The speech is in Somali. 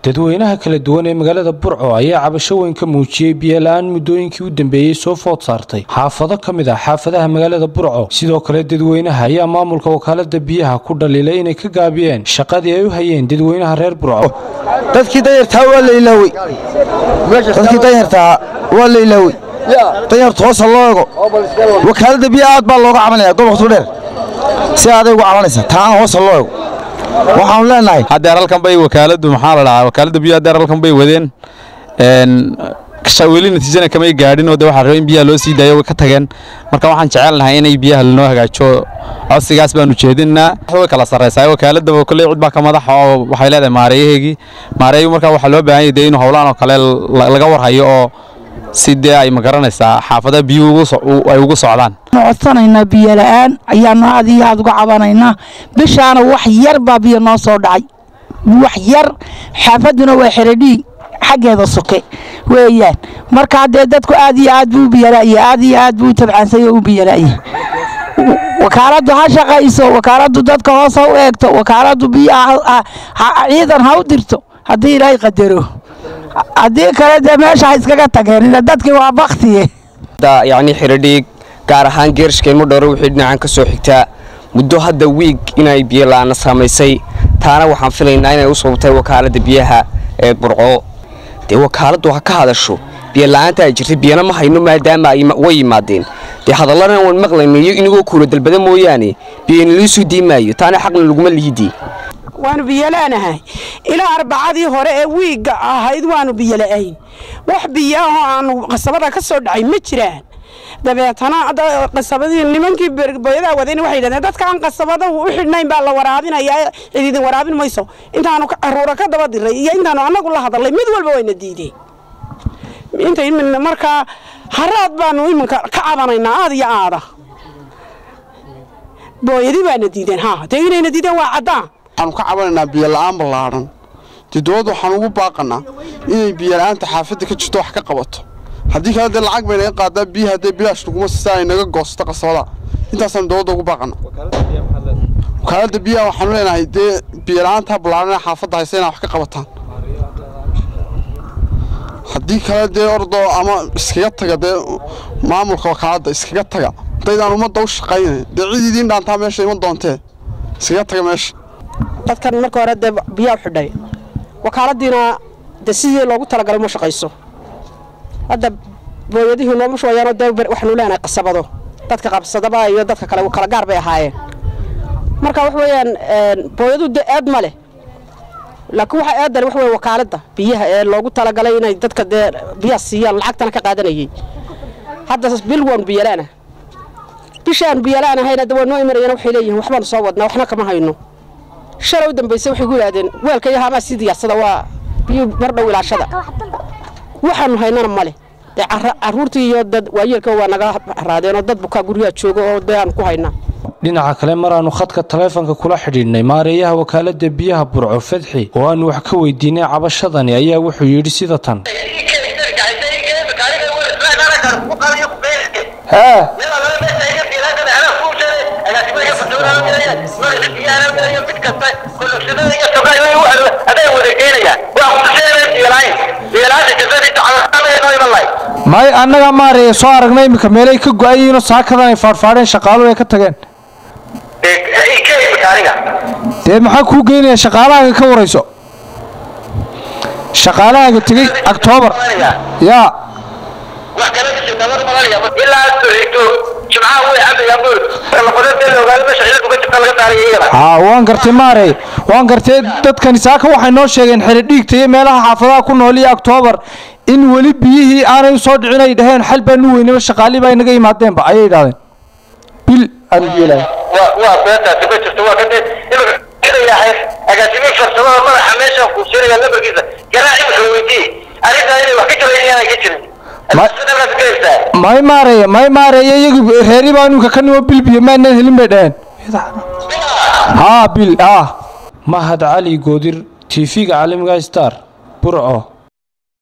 dadweynaha kala duwan ee magaalada burco ayaa cabasho weyn ka muujiyey biyola-aan muddooyinkii u dambeeyey soo food saartay xaafado ka mid ah xaafadaha magaalada burco sidoo kale dadweynaha ayaa maamulka wakaalada biyaha ku dhaliilay inay ka gaabiyeen shaqadii ay u hayeen dadweynaha reer burco dadkii danyartaa waa la ilaawey dadkii danyartaa waa la ilaawey danyarta hoosa loo ego wakaaladda biyaha aad baa looga cabanaya gobolka dheer si aaday uga cabanaysa taana hoosa loo ego waxaanu leenahay haddeer halkan bay wakaaladu maxaa la dhahaa wakaaladda biyo haddeer halkan bay wadeen weli natiijana kamay gaadhin oo de waxaa raba in biyaha loo sii daayo way ka tageen marka waxaan jecelnahay inay biyaha lanoo hagaajo codsigaas baanu jeedinaa way kala sarraysaa wakaaladda kolley cid baa ka madaxa oo waxay leedahay maareeyaheegii maareeyu marka waxaa loo baahan yahay dee inuu howlaan oo kale laga warhayo oo si dee ay magaranaysaa xaafadaha biyuhu ay ugu socdaan codsanaynaa biyo la-aan ayaanu aad iyo aad uga cabanaynaa bishaana wax yar baa biyo noo soo dhacay wax yar xaafaduna waa xeradhiig xaggeeda soke weeyaan markaa dee dadku aad iyo aad buu u biyala'ya aad iyo aad buu u tabcaansay oo u biyala'ya wakaaladdu ha shaqayso wakaaladdu dadka hoos ha u eegto wakaaladdu biyaha ciidan ha u dirto haddii ilaahay qadaro haddii kale dee meesha ha iskaga tageen dadkii waa baktiye yacni xiradhiig gaar ahaan geershkaymo dhowro wixii dhinacan ka soo xigtaa muddo hadda wiig inay biyo la'aana saamaysay taana waxaan filaynaa inay u sababtay wakaaladda biyaha ee burco dee wakaaladdu ha ka hadasho biyo la'aanta ay jirtay biyana ma hayno maadaama way yimaadeen dee hadallana waan maqlayno iyo inagoo kuula dalbada mooyaane biyana liisuu diimaayo taana xaqna laguma liidii waanu biyola'nahay ilaa arbacadii hore ee wiigga ahayd waanu biyola'ayn wax biyaahoo aanu qasabada ka soo dhacay ma jiraan dabeetana qasabadii nimankii boyadaa wadayna waxay yidhahdeen dadka aan qasabada u xidhnayn baa la waraabinayaa cididin waraabin mayso intaanu caruura ka daba diray iyo intaanu annagu la hadalnay mid walba wayna diideen inta markaa haraad baanu iminka ka cabanaynaa aad iyo aada booyadi baana diideen ha dee inayna diideen waa caddaan waxaanu ka cabanaynaa biyola'aan ballaadhan dee dowladda waxaan ugu baaqanaa inay biyola'aanta xaafadda ka jirto wax ka qabato haddii kale dee lacag bay naga qaadaa biyaha haddee bilaash laguma sisaa ay naga goosto qasabada intaasaan dowladda ugu baaqana wakaaladda biyaha waxaanu leenahay dee biyola'aantaa ballaadhan ee xaafadda haysa inaa wax ka qabataan haddii kale dee ordoo ama iskaga taga dee maamulka wakaaladda iskaga taga hadaydaan ummadda u shaqaynay dee cid idiin dhaantaa meesha iman doontee iskaga taga meesha dadkan marka hore dee biyaa u xidhay wakaaladiina dee sidii loogu talagalay ma shaqayso hadda booyadihii nooma shubayaanoo dee waxaanu leenahay qasabado dadka qabsadaba iyo dadka kale kala gaar bay ahaayeen marka wax weeyaan booyadu dee eed ma leh laakiin waxa eedale wax weeye wakaaladda biyaha ee loogu talagalay inay dadka dee biyaha siiyaan lacagtana ka qaadanayay hadda bil waanu biyalaana bishaan biyalaanahayna de waa noo imanayana waxay leeyihiin waxbaanu soo wadnaa waxna kama hayno shalay u dambayse waxay ku yidhahdeen weelka iyo haamaa sii diyaarsada waa biyo mar dhow ilaashada waxaanu haynana male dee caruurtii iyo dad waayeelka waa naga raadeen oo dad bukaa guryaha jooga oo dee aanu ku haynaa dhinaca kale maraannu khadka taleefanka kula xidhiidhnay maareeyaha wakaaladda biyaha burco fadxi oo aannu wax ka weydiinay cabashadani ayaa wuxuu yidhi sida tan may annaga maareeya soo aragnay iminka meelay ka go-ayiinoo saakadan ay faadhfaadheen shaqaaluhu ay ka tageen dee maxaa kuu geynaya shaqaalahaaga ka warayso shaqaalahaaga tegey octoobar yaa haa waan gartay maarey waan gartay dadkani saaka waxay noo sheegeen xeridhiigta iyo meelaha xaafadaha ku nool iyo octoobar in weli biyihii aanay u soo dhicin ay dhaheen xal baan u weynaba shaqaalii baa inaga yimaadeenba ayay idhahdeen bil aanu yeelahay waa beetaasi ma jirto waa kadib imika agaasimiin farsamada madaxa meeshaan kuusinaya lambarkiisa garaac imika weydii arrintaa inay wax ka jabayn inaan ka jirin may maareeye may maareeye iyagi reeri baa iminka ka nimo bil biyo maanaan helin bay dhaheen haa bil ah mahad cali goodir tv-ga caalamiga star burco